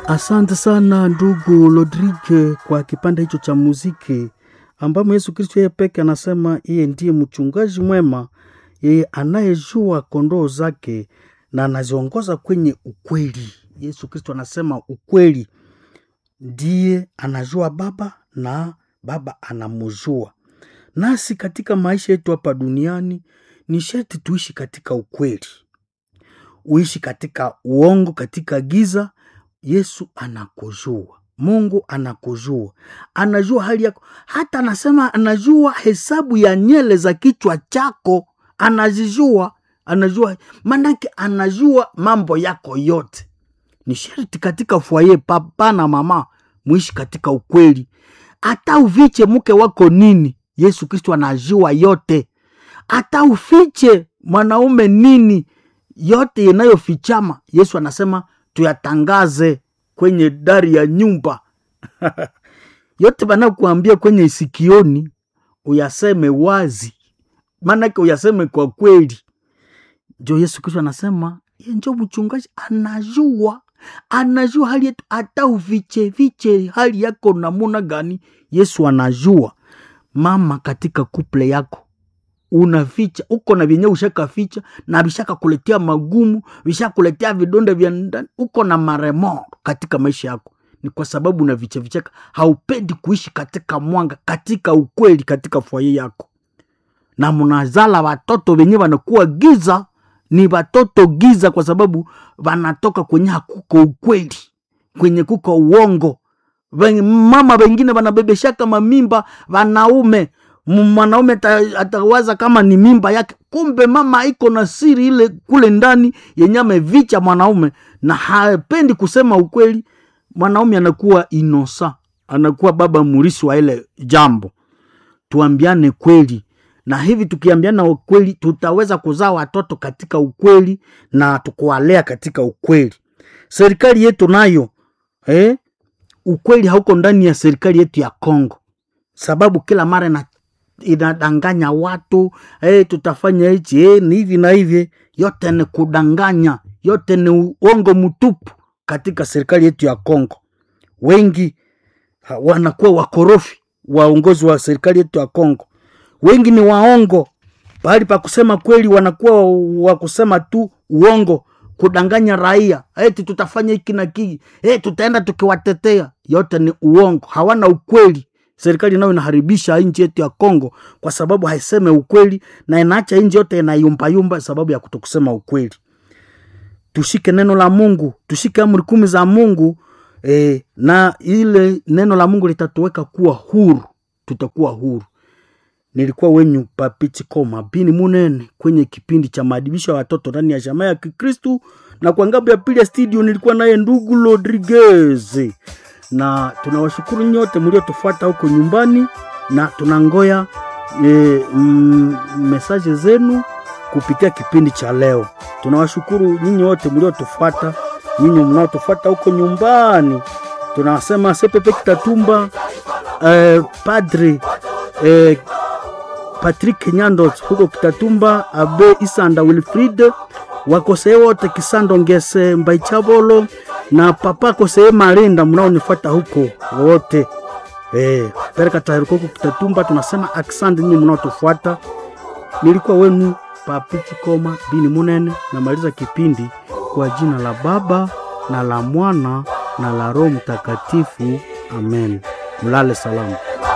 Asante sana ndugu Rodrigue kwa kipande hicho cha muziki ambamo Yesu Kristo yeye peke anasema yeye ndiye mchungaji mwema, yeye anayejua kondoo zake na anaziongoza kwenye ukweli. Yesu Kristo anasema ukweli, ndiye anajua Baba na Baba anamjua. Nasi katika maisha yetu hapa duniani ni sharti tuishi katika ukweli, uishi katika uongo, katika giza. Yesu anakujua, Mungu anakujua, anajua hali yako, hata anasema anajua hesabu ya nyele za kichwa chako, anazijua, anajua manake, anajua mambo yako yote. Ni sharti katika fwaye, papa na mama, muishi katika ukweli. Hata uviche mke wako nini, Yesu Kristo anajua yote. Hata ufiche mwanaume nini, yote yanayofichama, Yesu anasema tuyatangaze kwenye dari ya nyumba yote banakuambia kwenye sikioni, uyaseme wazi, maanake uyaseme kwa kweli. Njo Yesu Kristo anasema ye njo mchungaji, anajua anajua hali yetu, hata uviche viche hali yako namuna gani, Yesu anajua. Mama, katika kuple yako unaficha uko na vyenye ushakaficha na vishaka kuletea magumu, vishakuletea vidonda vya ndani, uko na maremo katika maisha yako, ni kwa sababu na vicha vichaka, haupendi kuishi katika mwanga, katika ukweli, katika fwaye yako, na mnazala watoto wenye wanakuwa giza, ni watoto giza, kwa sababu wanatoka kwenye hakuko ukweli, kwenye kuko uongo. Wen- Mama wengine wanabebeshaka mamimba wanaume mwanaume ata- atawaza kama ni mimba yake, kumbe mama iko na siri ile kule ndani yenye amevicha mwanaume na hapendi kusema ukweli. Mwanaume anakuwa inosa, anakuwa baba murisi wa ile jambo. Tuambiane kweli, na hivi tukiambiana ukweli tutaweza kuzaa watoto katika ukweli na tukuwalea katika ukweli. Serikali yetu nayo eh, ukweli hauko ndani ya serikali yetu ya Kongo, sababu kila mara ina inadanganya watu hey, tutafanya hichi hey, ni hivi na hivi. Yote ni kudanganya, yote ni uongo mtupu katika serikali yetu ya Kongo. Wengi ha, wanakuwa wakorofi, waongozi wa serikali yetu ya Kongo. Wengi ni waongo, pahali pa kusema kweli wanakuwa wa kusema tu uongo, kudanganya raia eti tutafanya hiki na kii, hey, tutaenda tukiwatetea. Yote ni uongo, hawana ukweli serikali nayo inaharibisha nchi yetu ya Kongo kwa sababu haiseme ukweli na inaacha nchi yote inayumbayumba sababu ya kutokusema ukweli. Tushike neno la Mungu, tushike amri kumi za Mungu eh, na ile neno la Mungu litatuweka kuwa huru, tutakuwa huru. Nilikuwa wenyu Papiti Koma Bini Munene kwenye kipindi cha maadibisho ya watoto ndani ya jamaa ya Kikristu, na kwa ngambo ya pili ya studio nilikuwa naye ndugu Rodriguez na tunawashukuru nyote mliotufuata huko nyumbani, na tunangoya e, mm, mesaje zenu kupitia kipindi cha leo. Tunawashukuru nyinyi wote mliotufuata, nyinyi mnaotufuata huko nyumbani. Tunasema sepepe Kitatumba, eh, Padri eh, Patrick Nyandos huko Kitatumba, Abe Isanda Wilfrid wakosee wote Kisando Ngese Mbaichabolo na papa kosee Malinda mnaonifuata huko wote eh, pereka taharuko huko Kitatumba. Tunasema aksandi nyinyi mnaotufuata. Nilikuwa wenu Papichi Koma Bini Munene, namaliza kipindi kwa jina la Baba na la Mwana na la Roho Mtakatifu, amen. Mlale salama.